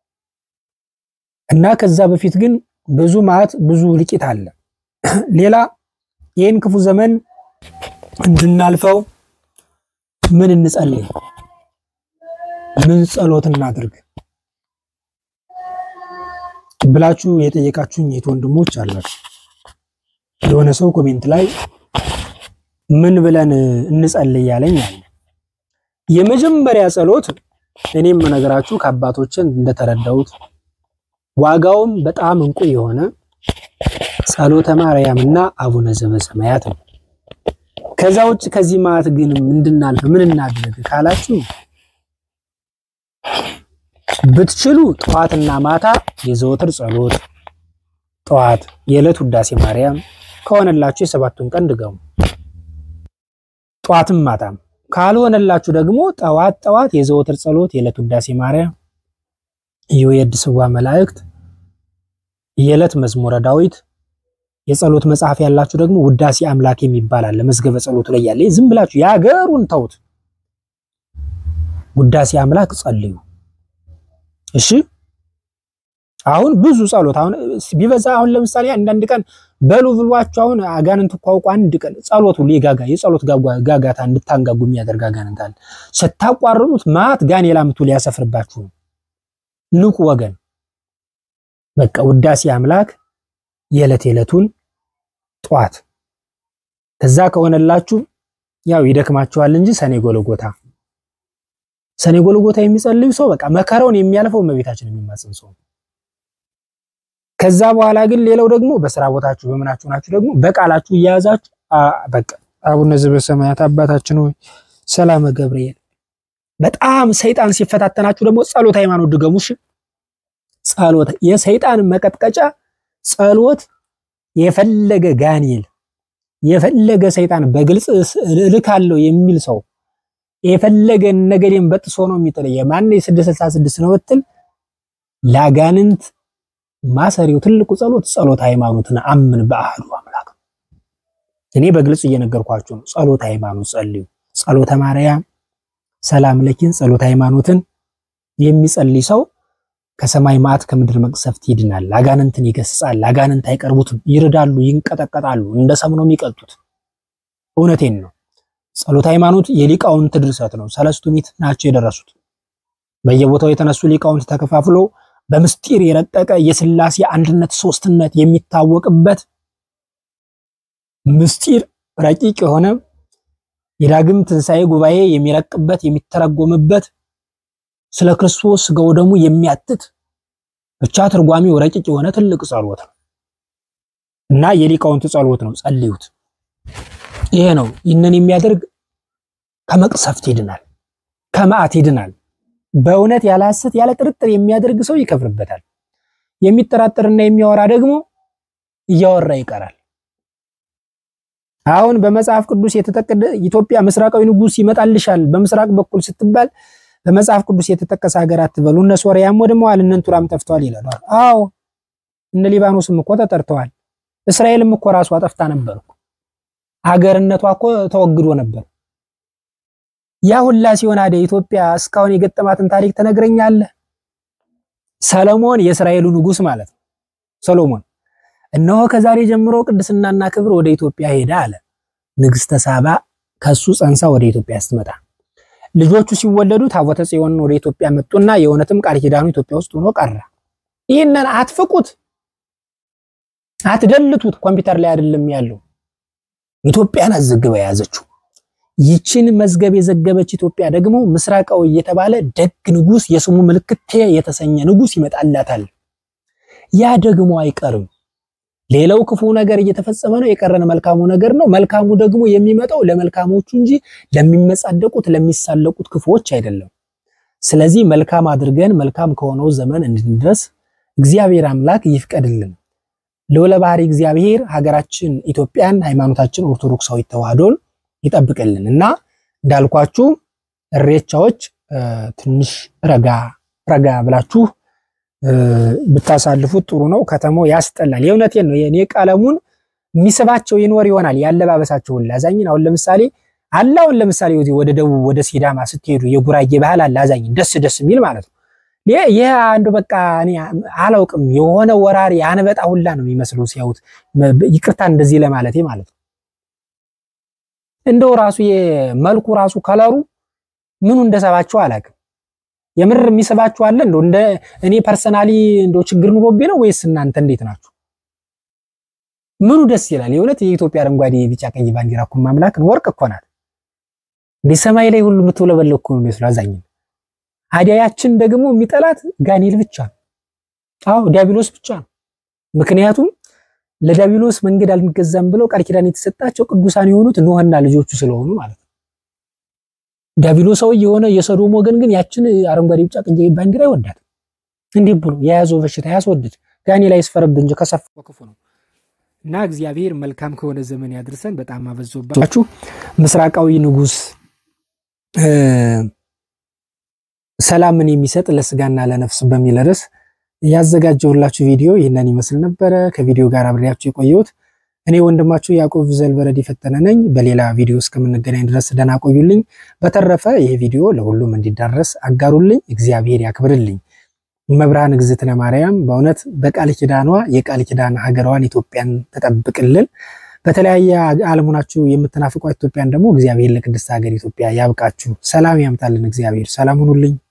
እና ከዛ በፊት ግን ብዙ መዓት ብዙ ልቂት አለ። ሌላ ይህን ክፉ ዘመን እንድናልፈው ምን እንጸልይ? ምን ጸሎት እናድርግ? ብላችሁ የጠየቃችሁኝ የት ወንድሞች አላችሁ። የሆነ ሰው ኮሜንት ላይ ምን ብለን እንጸልይ ያለኝ አለ። የመጀመሪያ ጸሎት እኔም ነገራችሁ ከአባቶችን እንደተረዳሁት ዋጋውም በጣም እንቁ የሆነ ጸሎተ ማርያም እና አቡነ ዘበሰማያት ነው። ከዛ ውጭ ከዚህ ማለት ግን እንድናልፍ ምን እናድርግ ካላችሁ ብትችሉ ጠዋትና ማታ የዘወትር ጸሎት ጠዋት የዕለት ውዳሴ ማርያም ከሆነላችሁ የሰባቱን ቀን ድገሙ። ጠዋትም ማታም ካልሆነላችሁ ደግሞ ጠዋት ጠዋት የዘወትር ጸሎት የዕለት ውዳሴ ማርያም፣ የወየድ ስዋ መላእክት፣ የዕለት መዝሙረ ዳዊት፣ የጸሎት መጽሐፍ ያላችሁ ደግሞ ውዳሴ አምላክ የሚባል አለ መዝገበ ጸሎቱ ላይ ያለ። ዝም ብላችሁ የሀገሩን ተውት፣ ውዳሴ አምላክ ጸልዩ። እሺ አሁን ብዙ ጸሎት አሁን ቢበዛ አሁን ለምሳሌ አንዳንድ ቀን በሉ ብሏችሁ አሁን አጋንንት እኮ አውቆ አንድ ቀን ጸሎት ሁሉ የጋጋ የጸሎት ጋጋታ እንድታንጋጉ የሚያደርግ አጋንንት አለ። ስታቋርጡት ማት ጋን የላምቱ ሊያሰፍርባችሁ ነው። ንቁ ወገን። በቃ ውዳሴ አምላክ የዕለት የዕለቱን ጠዋት ከዛ ከሆነላችሁ ያው ይደክማችኋል እንጂ ሰኔ ጎልጎታ ሰኔ ጎልጎታ የሚጸልዩ ሰው በቃ መከራውን የሚያልፈው እመቤታችን የሚማጽን ሰው ከዛ በኋላ ግን ሌላው ደግሞ በስራ ቦታችሁ በምናችሁ ናችሁ ደግሞ በቃላችሁ እያያዛችሁ በቃ አቡነ ዘበሰማያት አባታችን ሆይ ሰላመ ገብርኤል። በጣም ሰይጣን ሲፈታተናችሁ ደግሞ ጸሎት ሃይማኖት ድገሙሽ። ጸሎት የሰይጣን መቀጥቀጫ ጸሎት የፈለገ ጋኔል የፈለገ ሰይጣን በግልጽ እልካለሁ የሚል ሰው የፈለገ ነገዴን በጥሶ ነው የሚጥል የማን የስድስት ስልሳ ስድስት ነው ብትል ላጋንንት ማሰሪው ትልቁ ጸሎት ጸሎት ሃይማኖትን አምን በአህዱ አምላክ። እኔ በግልጽ እየነገርኳችሁ ነው። ጸሎት ሃይማኖት ጸልዩ። ጸሎተ ማርያም፣ ሰላም ለኪን፣ ጸሎት ሃይማኖትን የሚጸልይ ሰው ከሰማይ መዓት ከምድር መቅሰፍት ይድናል። አጋንንትን ይገስጻል። አጋንንት አይቀርቡትም። ይርዳሉ፣ ይንቀጠቀጣሉ። እንደ ሰም ነው የሚቀልጡት። እውነቴን ነው። ጸሎት ሃይማኖት የሊቃውንት ድርሰት ነው። ሰለስቱ ምዕት ናቸው የደረሱት። በየቦታው የተነሱ ሊቃውንት ተከፋፍሎ በምስጢር የረቀቀ የሥላሴ አንድነት ሶስትነት የሚታወቅበት ምስጢር ረቂቅ የሆነ የዳግም ትንሣኤ ጉባኤ የሚረቅበት የሚተረጎምበት ስለ ክርስቶስ ሥጋው ደሙ የሚያትት ብቻ ትርጓሚው ረቂቅ የሆነ ትልቅ ጸሎት ነው እና የሊቃውንት ጸሎት ነው። ጸልዩት። ይሄ ነው። ይህንን የሚያደርግ ከመቅሰፍት ይድናል፣ ከመዓት ይድናል። በእውነት ያለ ሐሰት ያለ ጥርጥር የሚያደርግ ሰው ይከፍርበታል። የሚጠራጠርና የሚያወራ ደግሞ እያወራ ይቀራል። አሁን በመጽሐፍ ቅዱስ የተጠቀደ ኢትዮጵያ ምስራቃዊ ንጉሥ ይመጣልሻል በምስራቅ በኩል ስትባል በመጽሐፍ ቅዱስ የተጠቀሰ ሀገር አትበሉ። እነ ሶርያም ወድመዋል፣ እነ እንቱራም ጠፍተዋል ይላሉ። አዎ እነ ሊባኖስም እኮ ተጠርተዋል። እስራኤልም እኮ ራሷ ጠፍታ ነበር እኮ ሀገርነቷ እኮ ተወግዶ ነበር። ያ ሁላ ሲሆን አደ ኢትዮጵያ እስካሁን የገጠማትን ታሪክ ትነግረኛለህ? ሰለሞን የእስራኤሉ ንጉሥ ማለት ነው። ሰሎሞን እነሆ ከዛሬ ጀምሮ ቅድስናና ክብር ወደ ኢትዮጵያ ሄደ አለ። ንግስተ ሳባ ከሱ ጸንሳ ወደ ኢትዮጵያ ስትመጣ ልጆቹ ሲወለዱ ታቦተ ጽዮን ወደ ኢትዮጵያ መጡና የእውነትም ቃል ኪዳኑ ኢትዮጵያ ውስጥ ሆኖ ቀረ። ይህንን አትፍቁት፣ አትደልቱት። ኮምፒውተር ላይ አይደለም ያለው ኢትዮጵያን አዘግባ የያዘችው ይችን መዝገብ የዘገበች ኢትዮጵያ ደግሞ ምስራቃዊ የተባለ ደግ ንጉስ የስሙ ምልክት ቴ የተሰኘ ንጉስ ይመጣላታል። ያ ደግሞ አይቀርም። ሌላው ክፉ ነገር እየተፈጸመ ነው፣ የቀረን መልካሙ ነገር ነው። መልካሙ ደግሞ የሚመጣው ለመልካሞቹ እንጂ ለሚመጻደቁት ለሚሳለቁት ክፉዎች አይደለም። ስለዚህ መልካም አድርገን መልካም ከሆነው ዘመን እንድንደርስ እግዚአብሔር አምላክ ይፍቀድልን። ልዑለ ባሕሪ እግዚአብሔር ሀገራችን ኢትዮጵያን ሃይማኖታችን ኦርቶዶክሳዊ ተዋህዶን ይጠብቅልን እና እንዳልኳችሁ እሬቻዎች ትንሽ ረጋ ረጋ ብላችሁ ብታሳልፉት ጥሩ ነው። ከተማው ያስጠላል። የእውነቴን ነው። የኔ ቀለሙን የሚስባቸው ይኖር ይሆናል ያለባበሳቸውን ላዛኝን አሁን ለምሳሌ አለ አሁን ለምሳሌ ወደ ደቡብ ወደ ሲዳማ ስትሄዱ የጉራጌ ባህል አለ አዛኝ ደስ ደስ የሚል ማለት ነው። ይህ አንዱ በቃ እኔ አላውቅም የሆነ ወራሪ አንበጣ ሁላ ነው የሚመስለው ሲያዩት። ይቅርታ እንደዚህ ለማለቴ ማለት ነው። እንደው ራሱ የመልኩ ራሱ ከለሩ ምኑ እንደሰባቸው አላውቅም። የምር የሚስባችሁ አለ እንደው እንደ እኔ ፐርሰናሊ እንደው ችግር ኑሮብኝ ነው ወይስ እናንተ እንዴት ናችሁ? ምኑ ደስ ይላል? የእውነት የኢትዮጵያ አረንጓዴ ቢጫ ቀይ ባንዲራ እኮ ማምላክ ወርቅ እኮ ናት። እንደ ሰማይ ላይ ሁሉ የምትውለበለብ እኮ ነው የሚመስለው አዛኝ አዲያያችን ደግሞ የሚጠላት ጋኔል ብቻ ነው። አዎ ዲያብሎስ ብቻ ነው። ምክንያቱም ለዲያብሎስ መንገድ አልንገዛም ብለው ቃል ኪዳን የተሰጣቸው ቅዱሳን የሆኑት ኖህና ልጆቹ ስለሆኑ ማለት ነው። ዲያብሎሳዊ የሆነ የሰዶም ወገን ግን ያችን አረንጓዴ ቢጫ ቀይ ባንዲራ ይወዳት። እንዲህ ብሎ የያዘው በሽታ ያስወድድ ጋኔል አይስፈረብ እንጂ ከሰፋ ክፉ ነው እና እግዚአብሔር መልካም ከሆነ ዘመን ያድርሰን። በጣም አበዛባችሁ። ምስራቃዊ ንጉሥ ሰላምን የሚሰጥ ለስጋና ለነፍስ በሚል ርዕስ ያዘጋጀሁላችሁ ቪዲዮ ይህንን ይመስል ነበረ። ከቪዲዮ ጋር አብሬያችሁ የቆየሁት እኔ ወንድማችሁ ያዕቆብ ዘልበረድ የፈጠነ ነኝ። በሌላ ቪዲዮ እስከምንገናኝ ድረስ ደህና ቆዩልኝ። በተረፈ ይህ ቪዲዮ ለሁሉም እንዲዳረስ አጋሩልኝ። እግዚአብሔር ያክብርልኝ። መብርሃን እግዝእትነ ማርያም በእውነት በቃል ኪዳኗ የቃል ኪዳን ሀገሯን ኢትዮጵያን ተጠብቅልን። በተለያየ ዓለም ሆናችሁ የምትናፍቋት ኢትዮጵያን ደግሞ እግዚአብሔር ለቅድስት ሀገር ኢትዮጵያ ያብቃችሁ። ሰላም ያምጣልን። እግዚአብሔር ሰላም ሁኑልኝ።